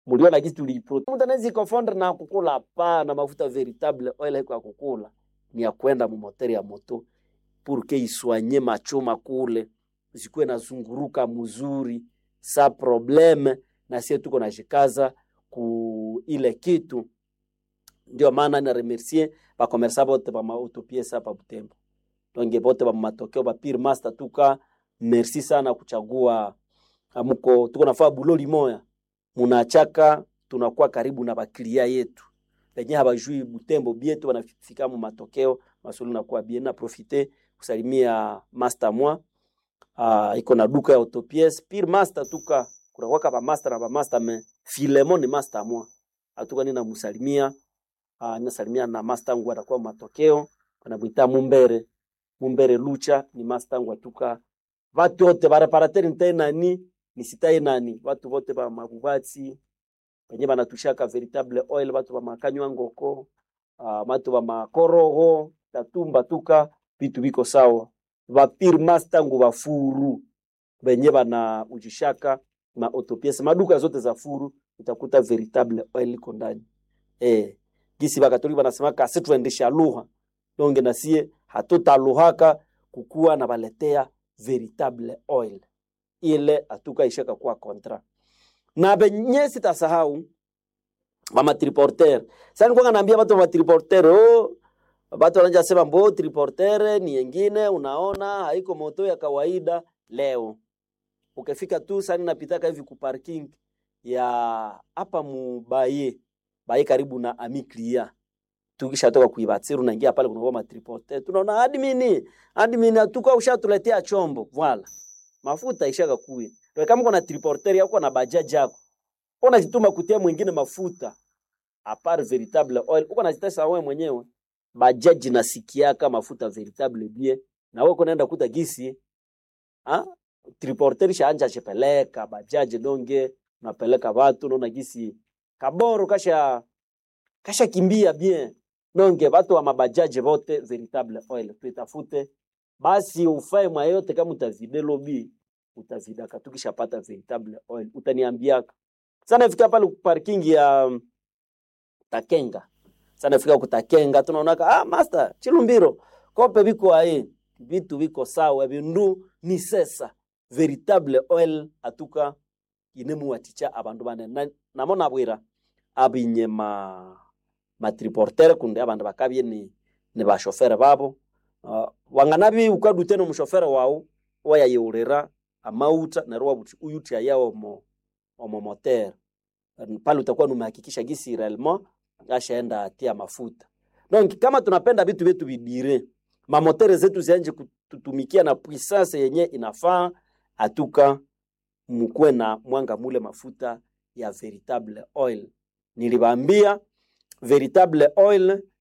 muliona kitu tuliipro mtu anaweza confondre na kukula hapana mafuta veritable oil haiko ya kukula ni ya kwenda mu moteur ya moto pour que iswanye machoma kule zikuwe nazunguruka mzuri sa probleme na sie tuko nashikaza ku ile kitu ndio maana na remercier bakomersa bote ba mautopiesa hapa Butembo donge bote ba matokeo ba pire master tuka merci sana kuchagua amuko tuko nafaa buloli moya munachaka tunakuwa karibu na baklia yetu penye habajui Butembo bietu wanafika mu matokeo masuli nakuwa bien na profite kusalimia master mwa uh, iko na duka ya autopies pire master tuka kuna waka ba master na ba master me Filemon ni master mwa atuka nina musalimia uh, ninasalimia na master wangu atakuwa matokeo anamuita Mumbere Mumbere Lucha ni master wangu atuka watu wote ba reparateur ntai nani nisitai nani watu wote ba mabubatsi penye banatushaka veritable oil watu ba makanywa ngoko uh, watu ba makoroho tatumba tuka vitu biko sawa vapir master ngu bafuru benye bana ujishaka ma autopiece maduka zote za furu utakuta veritable oil iko ndani eh gisi bakatoliki banasemaka si tuendesha lugha donge na sie hatutaluhaka kukuwa na baletea veritable oil ile atuka ishaka kuwa kontra na benye sitasahau mama triporter sasa nilikuwa naambia watu wa triporter oh watu wanaanza sema mbo triporter ni yengine unaona haiko moto ya kawaida leo ukifika tu sasa napitaka hivi ku parking ya hapa mubaye baye karibu na amiklia tukishatoka kuibatsiru naingia pale kuna ma triporter tunaona admin admin atuka ushatuletea chombo voilà mafuta ishaka kuye ndio kama kuna triporter yako na bajaji yako unajituma kutia mwingine mafuta apart veritable oil uko najitesa wewe mwenyewe bajaji nasikiaka mafuta veritable bien na wewe kunaenda kuta gisi ah triporter shaanja chepeleka bajaji donge napeleka watu naona gisi kaboro kasha kasha kimbia bien donge watu wa mabajaji wote veritable oil tuitafute basi ufae mwa yote kama utavide lobby utavidaka tukishapata veritable oil utaniambiaka sana fika pale parking ya um, Takenga sana fika kutakenga tunaonaka ah master chilumbiro kope biko ae vitu biko sawa bindu ni sesa veritable oil atuka inemu waticha abandu bane na, namona bwira abinye ma matriporter kunde abandu bakabye ni ni bashofere babo uh, wanganabi ukadute no mushofere wao wayayurira amauta na roa buti uyuti yao mo omo moteur pale utakuwa numehakikisha gisi réellement ashaenda atia mafuta donc kama tunapenda vitu vyetu vidire mamotere zetu zianje kututumikia na puissance yenye inafaa atuka mkuwe na mwanga mule mafuta ya veritable oil nilibambia veritable oil uh,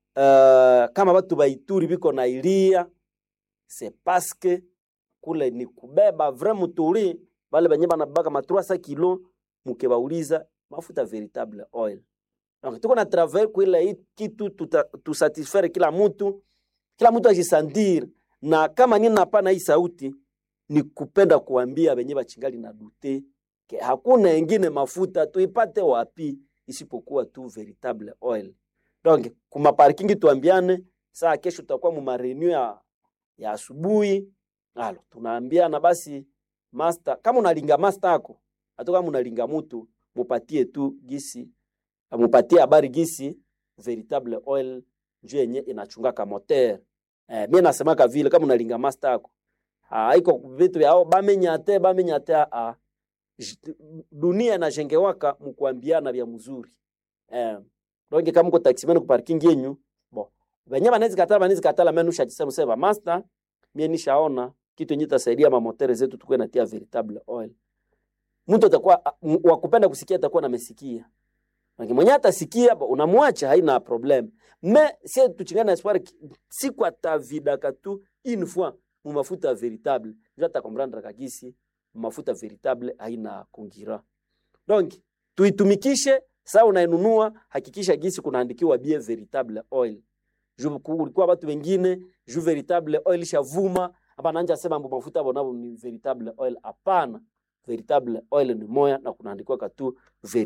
kama batu baituri biko na ilia c'est parce que kule ni kubeba vrai muturi bale benye banabaka ma 300 kilo mukebauliza mafuta veritable oil donc tuko na travail kuila hii kitu tusatisfaire kila mtu kila mtu ajisandir na kama nini napana hii sauti ni kupenda kuambia benye bachingali na dute ke hakuna engine mafuta tuipate wapi isipokuwa tu veritable oil donc kuma parking tuambiane saa kesho tutakuwa mu marenew ya, ya asubuhi alo tunaambiana basi master kama unalinga master yako hata kama unalinga mtu mupatie tu gisi mupatie habari gisi veritable oil njoo yenye inachungaka moteur eh, mimi nasemaka vile kama unalinga master yako haiko vitu vyao bamenyate bamenyate a dunia inajengewaka mkuambiana vya mzuri eh, donc kama uko taximan ku parking yenyu bon venye banaweza katala banaweza katala mimi nushajisema sema master mimi nishaona kitu yenye tasaidia mamotere zetu tukue natia veritable oil mtu atakuwa wa kupenda kusikia atakuwa namesikia mwenye atasikia unamwacha haina problem me sie tuchingana espoir siku atavidaka tu une fois mu mafuta veritable ndio atakomprendre kagisi mafuta veritable haina kungira donc tuitumikishe saa unainunua hakikisha gisi kunaandikiwa bien veritable oil juu kulikuwa watu wengine juu veritable oil shavuma hapa nanja sema mbo mafuta bonabo ni veritable oil hapana veritable oil ni moya na kunaandikiwa katu